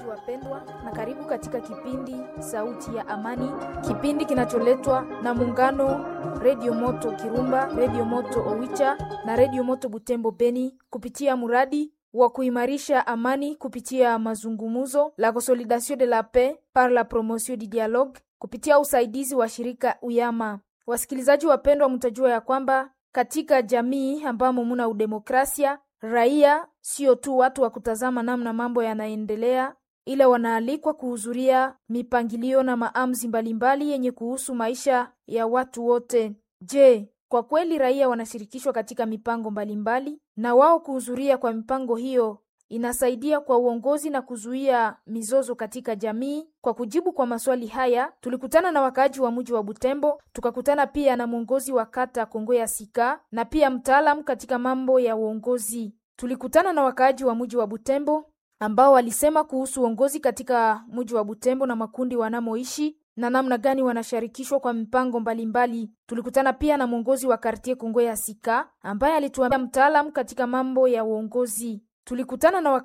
wapendwa, na karibu katika kipindi Sauti ya Amani, kipindi kinacholetwa na muungano Redio Moto Kirumba, Redio Moto Owicha na Redio Moto Butembo Beni kupitia muradi wa kuimarisha amani kupitia mazungumuzo la Consolidation de la Paix par la promotion du dialogue kupitia usaidizi wa shirika Uyama. Wasikilizaji wapendwa, mtajua ya kwamba katika jamii ambamo muna udemokrasia, raia sio tu watu wa kutazama namna mambo yanaendelea, ila wanaalikwa kuhudhuria mipangilio na maamuzi mbalimbali yenye kuhusu maisha ya watu wote. Je, kwa kweli raia wanashirikishwa katika mipango mbalimbali? Na wao kuhudhuria kwa mipango hiyo inasaidia kwa uongozi na kuzuia mizozo katika jamii? Kwa kujibu kwa maswali haya, tulikutana na wakaaji wa mji wa Butembo, tukakutana pia na mwongozi wa kata Kongo ya Sika na pia mtaalamu katika mambo ya uongozi. Tulikutana na wakaaji wa mji wa Butembo ambao walisema kuhusu uongozi katika mji wa Butembo na makundi wanamoishi na namna gani wanashirikishwa kwa mipango mbalimbali. Tulikutana pia na mwongozi wa kartie Kongo ya Sika ambaye alituambia mtaalamu katika mambo ya uongozi. Tulikutana na